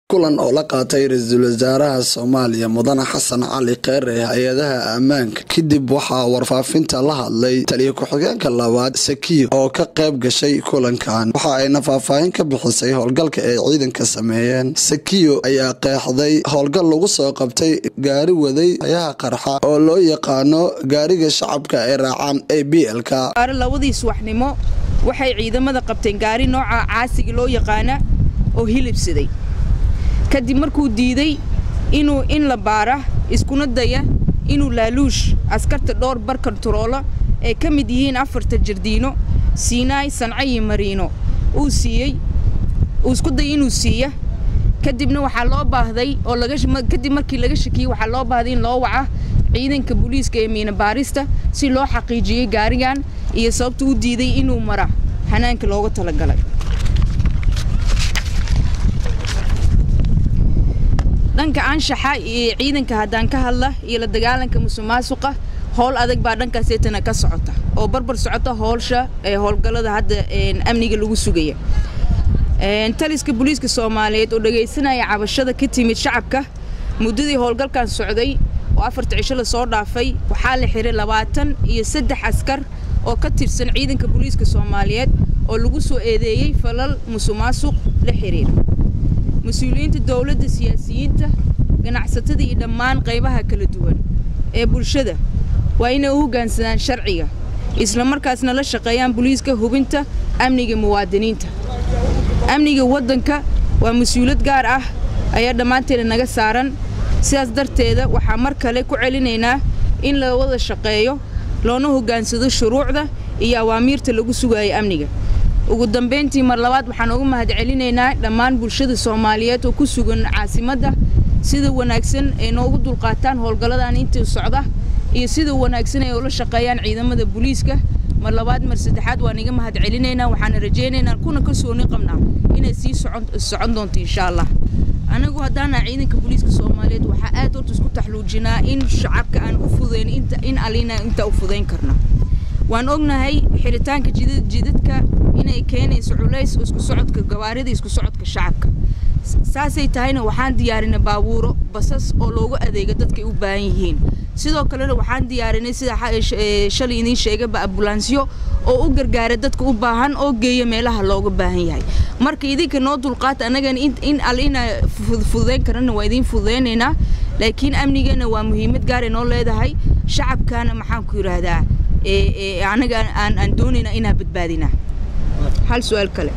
kulan oo la qaatay ra-iisul wasaaraha soomaaliya mudane xasan cali kheyre hay-adaha ammaanka kadib waxaa warfaafinta la hadlay taliya ku-xigeenka labaad sakiyo oo ka qayb gashay kulankan waxa ayna faahfaahin ka bixisay howlgalka ay ciidanka sameeyeen sakiyo ayaa qeexday howlgal lagu soo qabtay gaari waday hayaha qarxa oo loo yaqaano gaariga shacabka ay raacaan a b lka labadii subaxnimo waxay ciidamada qabteen gaari nooca caasiga loo yaqaana oo hilibsaday kadib markuu diiday inuu in la baara iskuna daya inuu laaluush askarta dhowr bar kontaroola ay ka mid yihiin afarta jardiino siinaay sanco iyo mariino uu siiyey uu isku daya inuu siiya kadibna waxaa loo baahday oo kadib markii laga shakiyey waxaa loo baahday in loo waca ciidanka booliiska ee miina baarista si loo xaqiijiyey gaarigan iyo sababta u diiday inuu mara xanaanka looga talagalay dhanka anshaxa iyo ciidanka haddaan ka hadla iyo la dagaalanka musuqmaasuqa howl adag baa dhankaaseetana ka socota oo barbar socota howlsha ee howlgallada hadda amniga lagu sugaya taliska booliiska soomaaliyeed oo dhagaysanaya cabashada ka timid shacabka muddadii howlgalkan socday oo afarta cisho lasoo dhaafay waxaa la xiray labaatan iyo saddex askar oo ka tirsan ciidanka booliiska soomaaliyeed oo lagu soo eedeeyey falal musuqmaasuq la xiriira mas-uuliyiinta dowladda siyaasiyiinta ganacsatada iyo dhammaan qaybaha kala duwan ee bulshada waa inay u hoggaansadaan sharciga isla markaasna la shaqeeyaan booliiska hubinta amniga muwaadiniinta amniga waddanka waa mas-uuliyad gaar ah ayaa dhammaanteeda naga saaran sidaas darteeda waxaa mar kale ku celinaynaa in la wada shaqeeyo loona hoggaansado shuruucda iyo awaamiirta lagu sugayo amniga ugu dambayntii mar labaad waxaan uga mahad celinaynaa dhammaan bulshada soomaaliyeed oo ku sugan caasimadda sida wanaagsan ay noogu dulqaataan howlgalladan intii socda iyo sida wanaagsan ay ula shaqeeyaan ciidamada booliiska mar labaad mar saddexaad waan iga mahad celinaynaa waxaana rajaynaynaa kuna kalsooni qabnaa inay sii socon doonto insha allah anagu haddaana ciidanka booliiska soomaaliyeed waxaa aad horta isku taxluujinaa in shacabka aan u fudayn in alina inta u fudayn karna waan ognahay xiritaanka jidadka inay keenayso culays isku socodka gawaarida isku socodka shacabka saasay tahayna waxaan diyaarinay baabuuro basas oo loogu adeega dadkay u baahan yihiin sidoo kalena waxaan diyaarinay sida shalay idiin sheegaba ambulansyo oo u gargaara dadka u baahan oo geeya meelaha looga baahan yahay marka idinka noo dulqaata annagana in al ina fududayn karana waa idiin fududaynaynaa laakiin amnigana waa muhiimad gaaray noo leedahay shacabkana maxaan ku yidhaahdaa anaga aan doonaynaa inaan badbaadinaa hal su-aal kale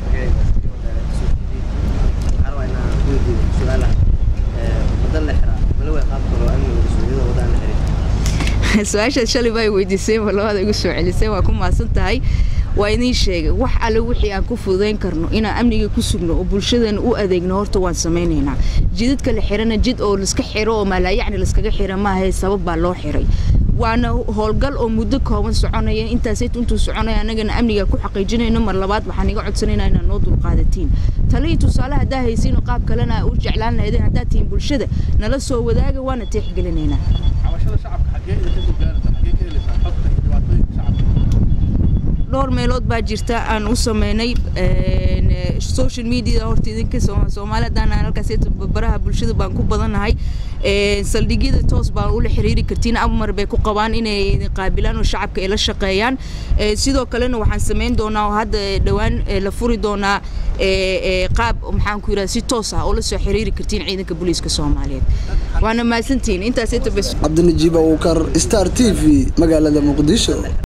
su-aashaad shalay baa weydiisay ma labada igu soo celisay waa ku maasan tahay waa idiin sheegay wax alle wixii aan ku fududayn karno inaan amniga ku sugno oo bulshadana u adeegno horta waan samaynaynaa jidadka la xirana jid oo laska xiro oo maalaayacni laskaga xira maahae sabab baa loo xiray waana howlgal oo muddo kooban soconaya intaasayt intuu soconaya annagana amniga ku xaqiijinayno mar labaad waxaan iga codsanaynaa inaad noo dulqaadatiin talihii tusaale haddaa haysiin oo qaab kalena u jeclaan lahaydeen haddaad tihiin bulshada nala soo wadaaga waana teexgelinaynaa dhowr meelood baa jirta aan u sameynay social media horta idinka soomaali haddaan halkaas baraha bulshada baan ku badannahay saldhigyada toos baan ula xiriiri kartiin amar bay ku qabaan inay qaabilaan oo shacabka ay la shaqeeyaan sidoo kalena waxaan samayn doonaa oo hadda dhowaan la furi doonaa qaab maxaan ku yidhaha si toos ah oo la soo xiriiri kartiin ciidanka booliiska soomaaliyeed waana mahadsantihiin intaas cabdinajiib awukar star t v magaalada muqdisho